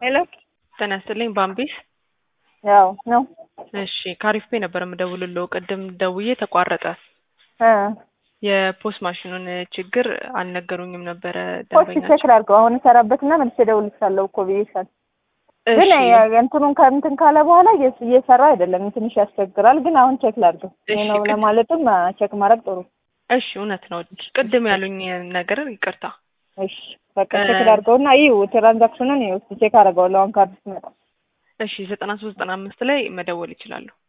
ሄሎ ጤና ይስጥልኝ ባምቢስ። ያው ነው እሺ ካሪፍ ፔ ነበር የምደውልለው ቅድም ደውዬ ተቋረጠ። እ የፖስት ማሽኑን ችግር አልነገሩኝም ነበረ ፖስት ደንበኛቸው። ቼክ ላድርገው አሁን እሰራበትና መልሼ እደውልልሻለሁ እኮ ብዬሻል። ግን እሺ እንትኑን ከእንትን ካለ በኋላ እየስ- እየሰራ አይደለም ትንሽ ያስቸግራል። ግን አሁን ቼክ ላድርገው ይሄ እሺ፣ ነው ቅድ- ለማለትም አ፣ ቼክ ማድረግ ጥሩ። እሺ እውነት ነው። ቅድም ያሉኝ ነገር ይቅርታ። እሺ በቃ እ- ቼክ ላድርገውና ይኸው ትራንዛክሽኑን ይኸው እስኪ ቼክ አደርገዋለሁ አሁን ካርድ ሲመጣ። እሺ ዘጠና ሶስት ዘጠና አምስት ላይ መደወል ይችላሉ።